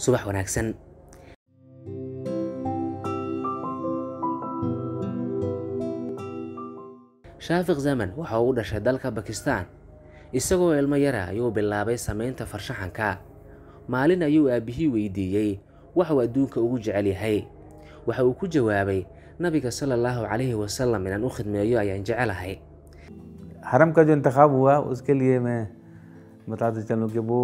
subax wanaagsan shaafiq zaman waxa uu u dhashay dalka bakistan isagoo ilmo yara ayuu bilaabay samaynta farshaxanka maalin ayuu aabbihii weydiiyey waxuu adduunka ugu jecel yahay waxa uu ku jawaabay nabiga sala allahu calayhi wasalam inaan u khidmeeyo ayaan jecelahay हरम का जो इंतखब हुआ उसके लिए मैं बताते चलूँ कि वो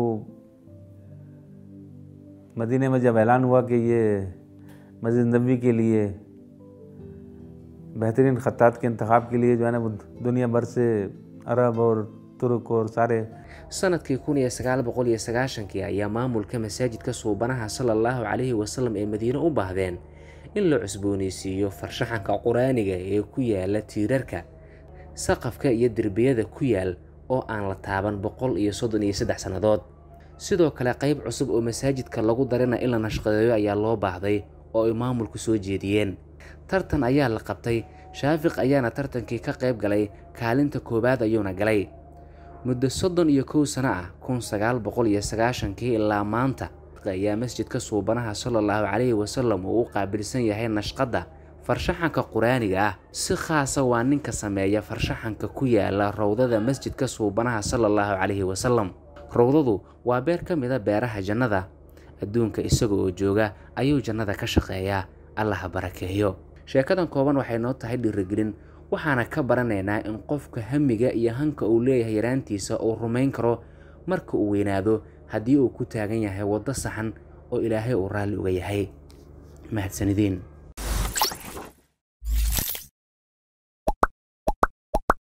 मदीने में जब ऐलान हुआ कि ये मस्जिद नबी के लिए बेहतरीन ख़त्तात के इंतखब के लिए जो है ना वो दुनिया भर से अरब और तुर्क और सारे sanadkii kun iyo sagaal boqol iyo sagaashankii ayaa maamulka masaajidka suubanaha sala allahu calayhi wasalam ee madiine u baahdeen in la cusbooneysiiyo farshaxanka qur-aaniga ee ku yaala tiirarka saqafka iyo derbiyada ku yaal oo aan la taaban boqol iyo soddon iyo saddex sannadood sidoo kale qayb cusub oo masaajidka lagu darina in la nashqadeeyo ayaa loo baahday oo ay maamulku soo jeediyeen tartan ayaa la qabtay shaafiq ayaana tartankii ka qayb galay kaalinta koowaad ayuuna galay muddo soddon iyo kow sano ah kun sagaal boqol iyo sagaashankii ilaa maanta ayaa masjidka suubanaha sala allahu calayhi wasalam uu u qaabilsan yahay nashqadda farshaxanka qur-aaniga ah si khaasa waa ninka sameeya farshaxanka ku yaala rowdada masjidka suubanaha sala allahu calayhi wasalam rowdadu waa beer ka mida beeraha jannada adduunka isaga oo jooga ayuu jannada ka shaqeeyaa allaha barakeeyo sheekadan kooban waxay noo tahay dhiirigelin waxaana ka baranaynaa in qofka hamiga iyo hanka uu leeyahay yaraantiisa uu rumayn karo marka uu weynaado haddii uu ku taagan yahay waddo saxan oo ilaahay uu raalli uga yahay mahadsanideen